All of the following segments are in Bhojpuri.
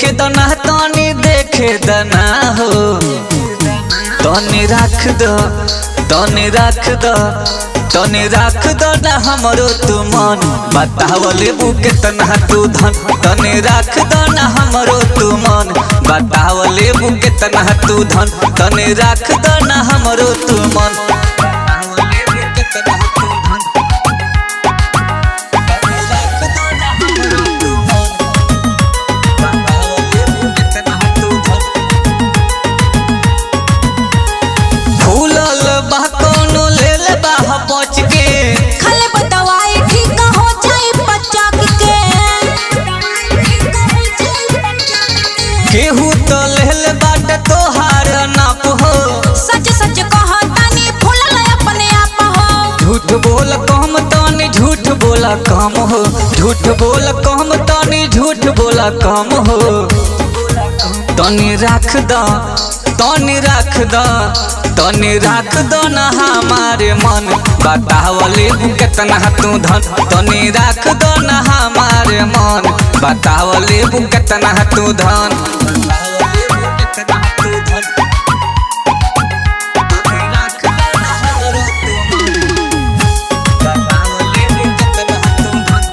देखे दना तनी देखे दना हो तनी राख द तनी राख द तनी राख द ना हमरो तू मन बताव लेबू केतना तू धन तनी राख द ना हमरो तू मन बताव लेबू केतना तू धन तनी राख द ना हमरो तू मन बताव लेबू केतना तू धन तनी राख द ना हमरो तू मन बताव लेबू केतना तू धन फूलल बा कोनो लेल बा बच के खाले बतवाई ठीक हो जाई बच्चा के केहू तो लेल बाट तोहार नाप हो सच सच कह तानी फूलल अपने आप हो झूठ बोल कम तनी झूठ बोला कम हो झूठ बोल कम तनी झूठ बोला कम हो तनी राख द तनी राख द तनी राख द ना हमारे मन बतावले केतना तू धन तनी राख द ना हमारे मन बतावले केतना तू धन केतना तू धन तनी राख द ना हमरो तू मन बतावले केतना तू धन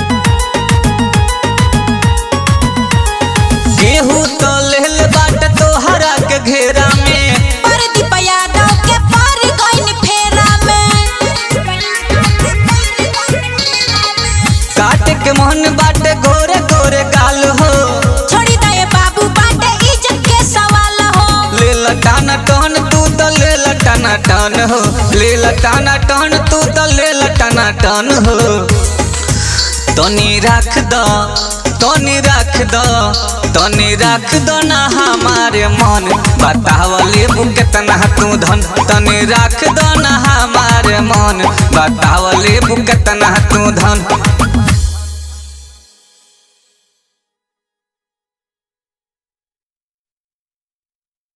गेहूं तो लेल बाट तोहरा के घेरा में परदीप यादव के पार गइन फेरा में काट के मोहन बाटे गोरे गोरे गाल हो छोड़ी दे बाबू बाटे इज्जत के सवाल हो ले लटाना टन तू तो ले लटाना टन हो ले लटाना टन तू तो ले लटाना टन हो तनी राख द तनी राख द तनी राख द ना हमारे मन बताव लेबू केतना तू धन तनी राख द ना हमारे मन बताव लेबू केतना तू धन